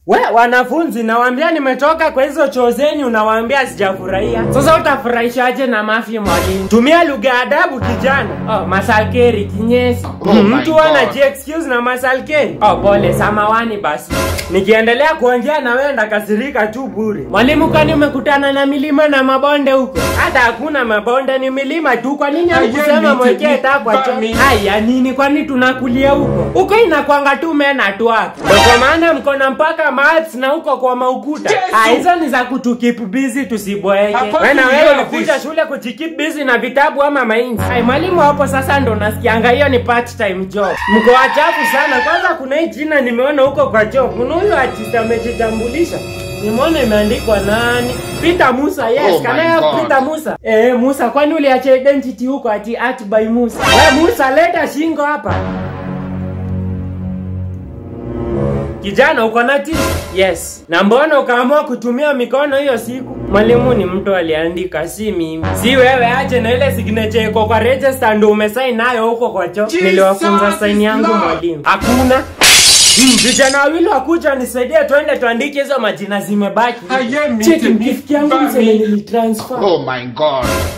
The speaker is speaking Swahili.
We wanafunzi, nawaambia nimetoka kwa hizo choo zenyu, unawaambia sijafurahia. Sasa utafurahishaje na mafi mwalimu? Tumia lugha ya adabu kijana. Oh, masalkeri kinyesi. Oh my Mtu God. anaji excuse na masalkeri. Oh, pole samawani basi. Nikiendelea kuongea na wewe ndakasirika tu bure. Mwalimu, kwani umekutana na milima na mabonde huko? Hata hakuna mabonde, ni milima tu. Kwa nini hakusema miti, mwekee taa kwa choo? miti. Haya nini, kwani tunakulia huko? Huko inakwanga tu mena tu hapa. Ndio kwa maana mko na mpaka maths na huko kwa maukuta. Yesu! Ah, hizo ni za kutukip busy tusiboeke. Hapa Wewe na tu wewe hiyo ulikuja fish. shule kujikip busy na vitabu ama mainzi. Ai, mwalimu hapo sasa ndo nasikianga hiyo ni part time job. Mko wachafu sana. Kwanza kuna hii jina nimeona huko kwa job. Kuna huyu artist amejitambulisha. Nimeona imeandikwa nani? Peter Musa. Yes, Oh can my I have God. Peter Musa? Eh, Musa, kwani uliacha identity huko ati art by Musa? Wewe Musa, leta shingo hapa. Kijana uko na tisi? Yes. Na mbona ukaamua kutumia mikono hiyo siku? Mwalimu ni mtu aliandika, si mimi. Si wewe, ache na ile signature iko kwa register ndo umesign nayo huko kwa choo. Jesus Niliwafunza is sign yangu Lord. mwalimu. Hakuna. Hmm, Vijana wawili wakuja nisaidie twende tuandike hizo majina zimebaki. Aye, miti, Cheki mkifikia yangu miti. mseme nilitransfer. Oh my God.